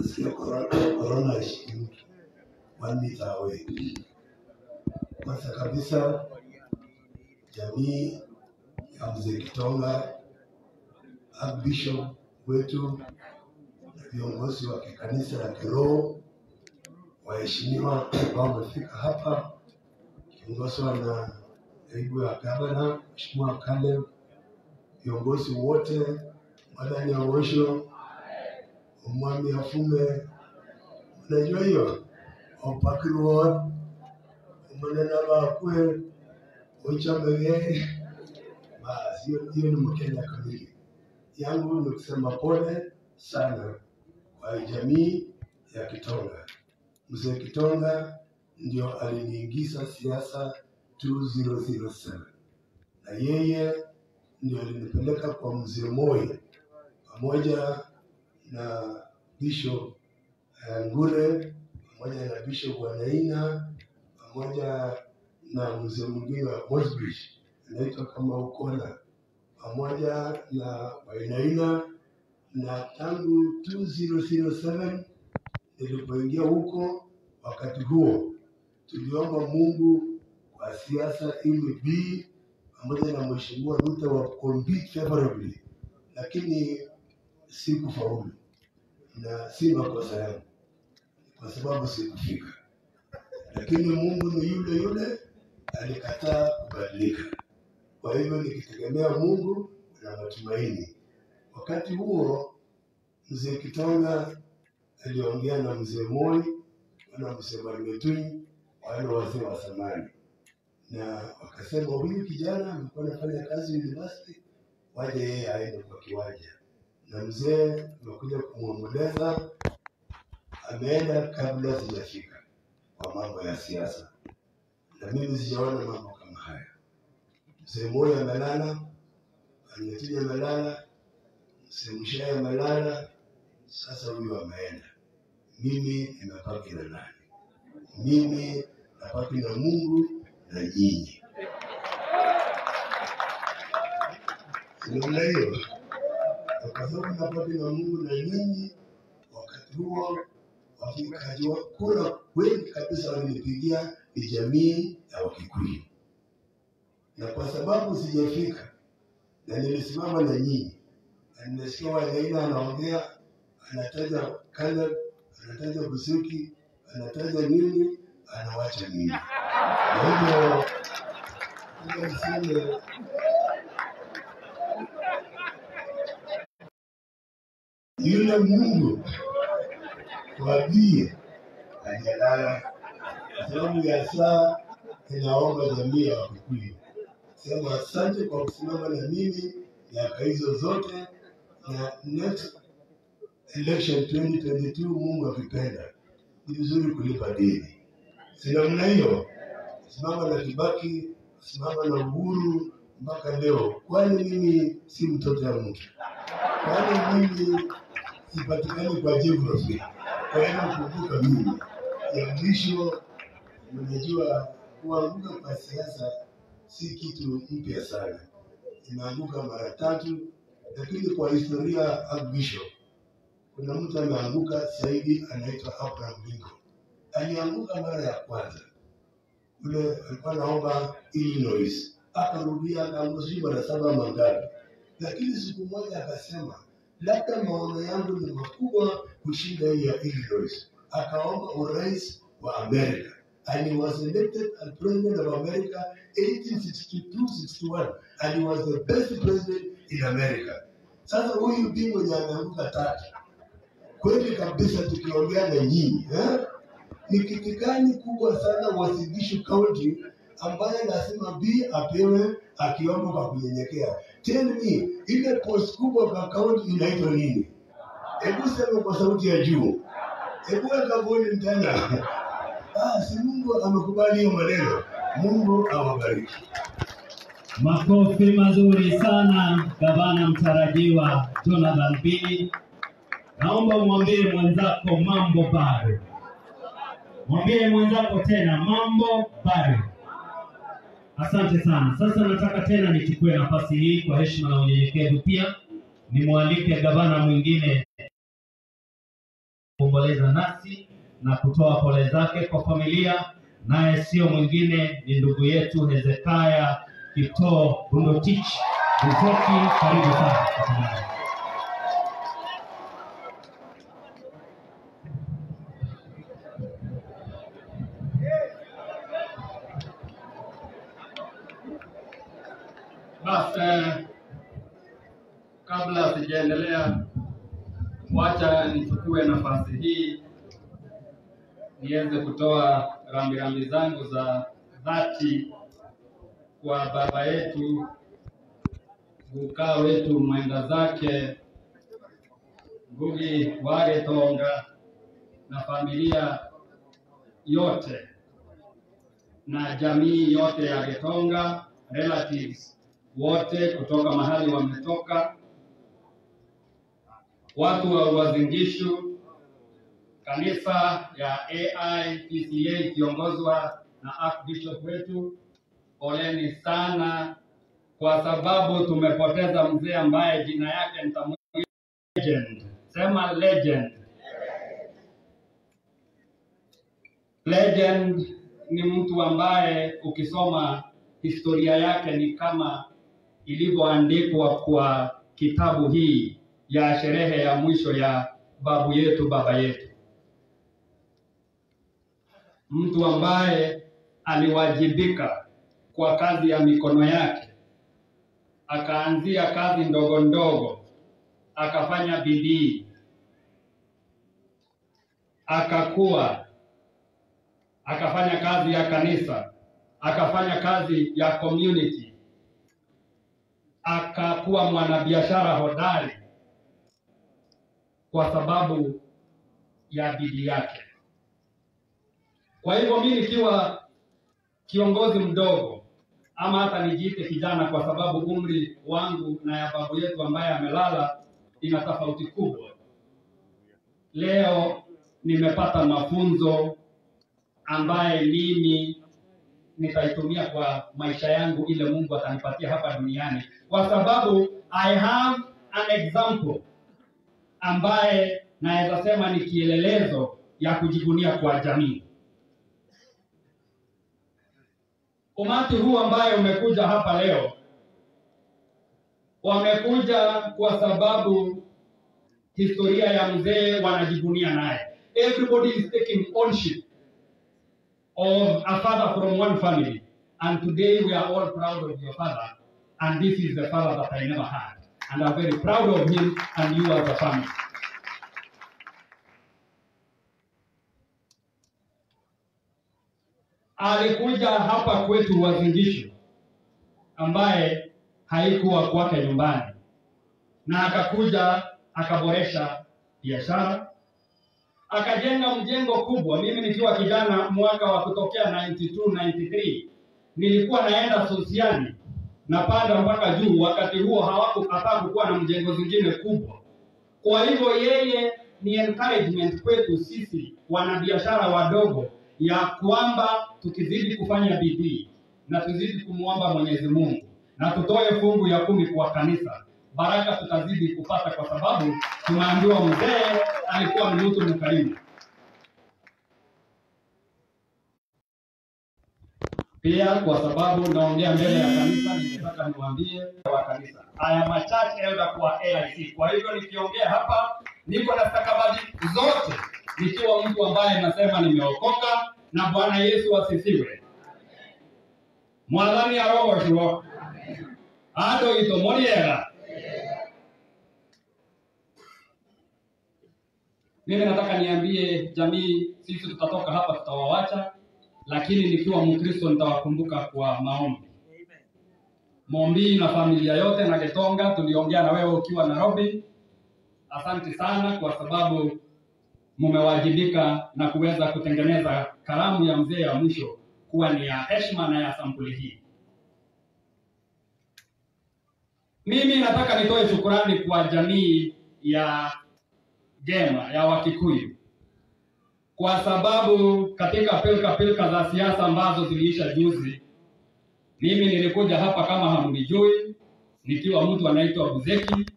Nasikia corona corona ishiki mtu one meter away. Kwanza kabisa jamii ya mzee Kitonga, Archbishop wetu na viongozi wa kikanisa la kiroho, waheshimiwa ambao wamefika hapa kiongozwa na naibu ya gavana Mheshimiwa Caleb, viongozi wote, madani ya Osho, umwami afume, unajua hiyo opakirwon umanena bakwe uchamege basi hiyo hiyo ni Mkenya kamili. Yangu ni kusema pole sana kwa jamii ya Kitonga. Mzee Kitonga ndio aliniingiza siasa 2007 na yeye ndio alinipeleka kwa mzee Moi pamoja na Bishop eh, Ngure pamoja na Bishop Wanaina pamoja na mzee mwingine wa Mosbridge anaitwa kama Ukona pamoja na Wainaina na tangu 2007 nilipoingia huko, wakati huo tuliomba Mungu kwa siasa ili bi pamoja na mheshimiwa Ruto wa compete favorably, lakini sikufaulu na si makosa yangu, kwa sababu sikufika. Lakini Mungu ni yule yule, alikataa kubadilika. Kwa hivyo nikitegemea Mungu na matumaini. Wakati huo mzee Kitonga aliongea na mzee Moi na mzee Marmetuni, wale wazee wa zamani, na wakasema huyu kijana amekuwa anafanya kazi university, waje yeye aende kwa kiwanja. Na mzee amekuja kumwomboleza, ameenda kabla sijafika kwa mambo ya siasa, na mimi sijaona mambo kama haya. Mzee Moi amelala, Marmetuni amelala, mzee Mshai amelala, sasa huyu ameenda. Mimi nimebaki na nani? Mimi nabaki na Mungu na nyinyi. Namna hiyo, Na kwa sababu nabaki na Mungu na nyinyi, wakati huo wapigaji wa kura wengi kabisa walinipigia ni jamii ya Wakikuyu, na kwa sababu sijafika na nilisimama na nyinyi, na nimesikia Wanaina anaongea, anataja Caleb, anataja Busuki, anataja nini, anawacha nini. Kwa hivyo ngoja niseme yule Mungu wabie hajalala, kwa sababu ya saa inaomba jamii ya Wakikuyu sema asante kwa kusimama na mimi miaka hizo zote, na next election 2022 Mungu akipenda, ni vizuri kulipa deni. Si namna hiyo? Simama na Kibaki, simama na Uhuru mpaka leo. Kwani mimi si mtoto ya mtu? Kwani mimi sipatikani kwa geography? Kwa hiyo kumbuka mimi ya mwisho, unajua kuanguka kwa siasa si kitu mpya sana, imeanguka mara tatu, lakini kwa historia Archbishop kuna mtu ameanguka zaidi, anaitwa Abraham Lincoln. Alianguka mara ya kwanza ule alikuwa anaomba Illinois, akarudia akaanguka sijui mara saba ama ngapi, lakini siku moja akasema labda maono yangu ni makubwa kushinda hii ya Illinois, akaomba urais wa Amerika and he was elected as president of America 1862-61 and he was the best president in America. Sasa huyu bi mwenye ameanguka tatu kweli kabisa, tukiongea na nyinyi eh? ni kiti gani kubwa sana Uasin Gishu County ambaye lazima B apewe akiomba kwa kunyenyekea? Tell me, ile post kubwa kwa county inaitwa nini? Hebu sema kwa sauti ya juu, hebu weka volume tena. Ah, si Mungu amekubali hiyo maneno. Mungu awabariki. Makofi mazuri sana gavana mtarajiwa Jonathan Bii. Naomba umwambie mwenzako mambo bado, mwambie mwenzako tena mambo bado. Asante sana. Sasa nataka tena nichukue nafasi hii kwa heshima na unyenyekevu pia nimwalike gavana mwingine kuomboleza nasi na kutoa pole zake kwa familia, naye sio mwingine ni ndugu yetu Hezekia Kitoo Bundotich Buzoki. Karibu sana tafadhali. Basi eh, kabla sijaendelea, wacha nichukue nafasi hii niweze kutoa rambirambi zangu za dhati kwa baba yetu gukaa wetu mwenda zake Ngugi wa Githonga na familia yote na jamii yote ya Githonga, relatives wote kutoka mahali wametoka, watu wa Uasin Gishu, kanisa ya AIPCA ikiongozwa na Archbishop wetu, poleni sana kwa sababu tumepoteza mzee ambaye jina yake nitamwita legend. Sema legend. Legend ni mtu ambaye ukisoma historia yake ni kama ilivyoandikwa kwa kitabu hii ya sherehe ya mwisho ya babu yetu baba yetu, mtu ambaye aliwajibika kwa kazi ya mikono yake, akaanzia kazi ndogo ndogo, akafanya bidii, akakuwa, akafanya kazi ya kanisa, akafanya kazi ya community, akakuwa mwanabiashara hodari kwa sababu ya bidii yake. Kwa hivyo mimi nikiwa kiongozi mdogo ama hata nijiite kijana, kwa sababu umri wangu na ya babu yetu ambaye amelala ina tofauti kubwa. Leo nimepata mafunzo ambaye mimi nitaitumia kwa maisha yangu ile Mungu atanipatia hapa duniani, kwa sababu I have an example ambaye naweza sema ni kielelezo ya kujivunia kwa jamii. Umati huu ambaye umekuja hapa leo, wamekuja kwa sababu historia ya mzee wanajivunia naye. Everybody is taking ownership of a father from one family. And today we are all proud of your father. And this is the father that I never had. And I'm very proud of him and you as a family. Alikuja hapa kwetu Uasin Gishu ambaye haikuwa kwake nyumbani, na akakuja akaboresha biashara, akajenga mjengo kubwa. Mimi nikiwa kijana mwaka wa kutokea 92 93 nilikuwa naenda Sosiani napanda mpaka juu. Wakati huo hawakukataa kukuwa na mjengo zingine kubwa. Kwa hivyo yeye ni encouragement kwetu sisi wanabiashara wadogo, ya kwamba tukizidi kufanya bidii na tuzidi kumwomba Mwenyezi Mungu na tutoe fungu ya kumi kwa kanisa, baraka tutazidi kupata, kwa sababu tumeambiwa mzee alikuwa ni mtu mkarimu. Pia kwa sababu naongea mbele ya kanisa, ningetaka niwaambie wa kanisa, I am a church elder kwa AIC. Kwa hivyo nikiongea hapa, niko na stakabadhi zote, nikiwa mtu ambaye nasema nimeokoka na Bwana Yesu asifiwe. Mwathani arogoshwo ando ito moriega. Mimi nataka niambie jamii, sisi tutatoka hapa, tutawawacha lakini nikiwa Mkristo nitawakumbuka kwa maombi. Mombi na familia yote na Getonga, tuliongea na wewe ukiwa Nairobi. Asante sana kwa sababu mmewajibika na kuweza kutengeneza karamu ya mzee ya mwisho kuwa ni ya heshima na ya sampuli hii. Mimi nataka nitoe shukurani kwa jamii ya Gema ya Wakikuyu kwa sababu katika pilka pilka za siasa ambazo ziliisha juzi, mimi nilikuja hapa kama hamnijui, nikiwa mtu anaitwa Buzeki,